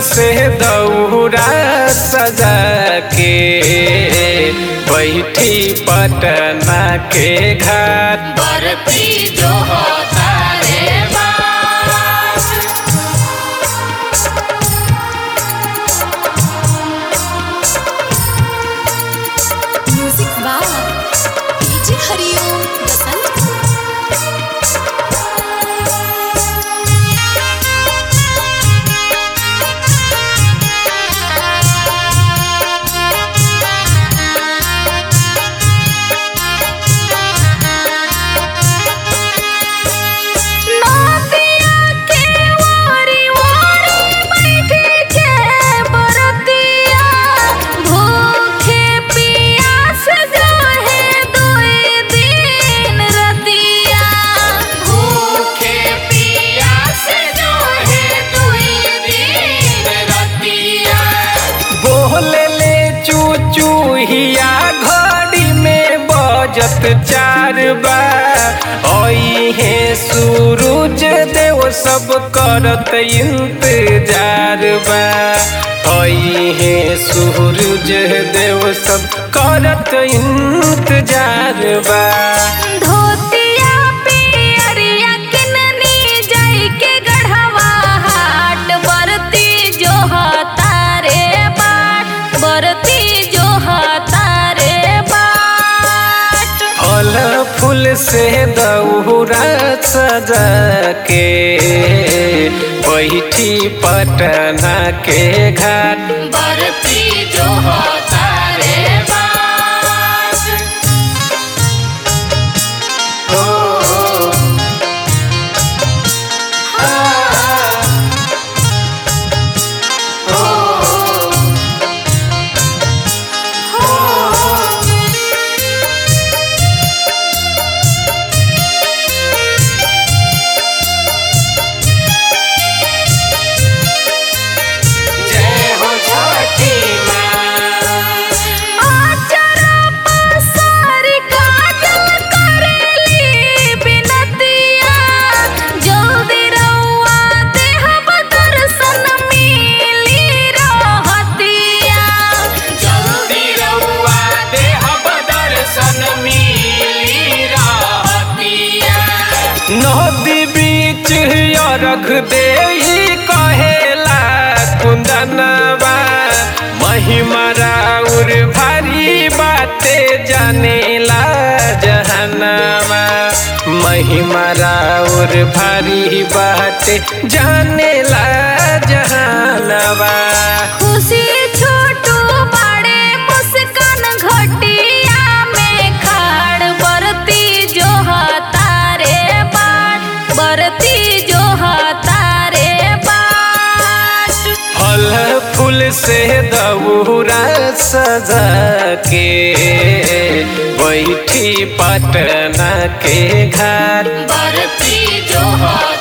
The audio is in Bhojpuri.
से दौरा सजा के बैठी पटना के घाट बरती जो होता रे बात म्यूजिक बाय डीजे हरिओम बसंत नदिया के वारी वारी बैठे के बरतिया भूखे पियास जाहे दुई दिन रतिया भूखे पियास जो है दुई दिन रतिया बोले ले चूचू हिया घड़ी में बजत चार बा ओई है सूरज देव सब करत इंतजार बा ओई है सूरज देव सब करत इंतजार बा धोतिया पियरिया किननी जाई के गढ़वा हाट बरती जो हतारे बाट बरती जो हतारे बाट फल फूल से दौरा सजा के बैठी पटना के घाट बरती जो होता रे बात ओ, जय हो छठी माँ आचरा पसारी काजल करेली बिनतिया जल्दी रउआ देहब दर्शन मिली रहतिया जल्दी रउआ देहब दर्शन मिली रहतिया नदी बीच अरघ दे कहेला कुंदनवा महिमा राउर भारी बाते जानेला जहनवा महिमा राउर भारी बाते जानेला जहनवा खुशी छोटू बड़े मुस्कान घटिया में खाड़ बरती जो हतारे बाट बरती जो हतारे बाट फल फूल से दौरा सजा के बैठी पटना के घाट बरती जो हो